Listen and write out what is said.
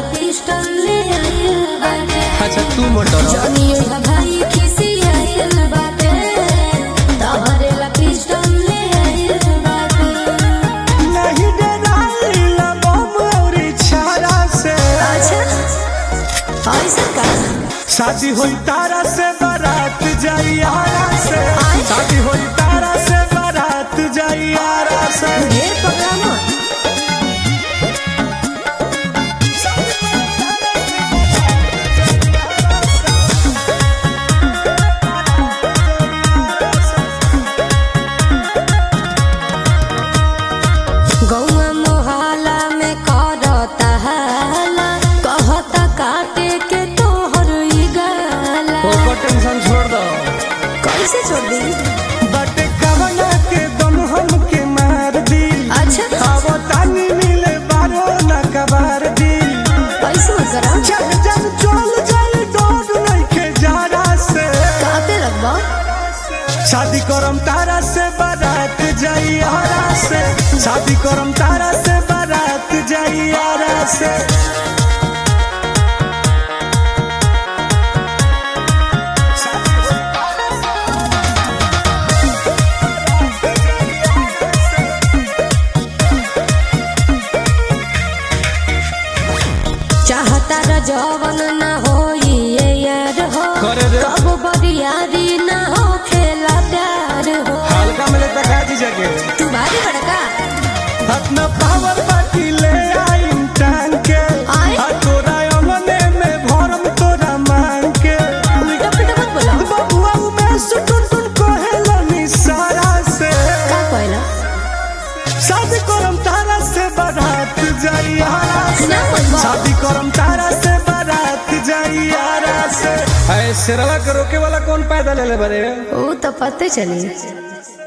Pistol ले आइल बाटे अच्छा तू मोटर जनिया भाई खिसी आइल बाटे तोहरे ला पिस्टल ले आइल बाटे नहीं डराइला बम और छारा से अच्छा ऐसा का शादी होई तारा से बारात जाई आरा से आय। शादी होई तारा से बारात जाई आरा से ढेर प्रोग्राम हो। गौआ मोहल्ला में करता हाला कहता काटे के तोहर ई गाला ओकर टेंशन छोड़ दो कैसे छोड़ दी बट कवना के दम हमके मार दी अच्छा अब तानी मिले बारो न कबार दी कैसे मत करा जब जब चल जाई डोड नहीं के जारा से कहते लगबा शादी करम तारा से बारात जाई आरा से शादी करम तारा से बारात जाई आरा से चाहता र जवन न होई ये यार हो करे रे। कब बरियारी न हो खेला प्यार हो हल्का मिले तका जी जगे तू भारी बड़का अपना पावर बाकी ले आई टांग के आय। आ तोरा अंगने में भरम तोरा मांग के उल्टा पुल्टा मत बोला बबुआ में सुटुन टुन कहेला सारा से का कहला शादी करम तारा से बारात जाई आरा से ना मत बोल। शादी करम तारा से बारात जाई आरा से ऐ शेरवा के रोके वाला कौन पैदा ले ले बरे वो तो पते चली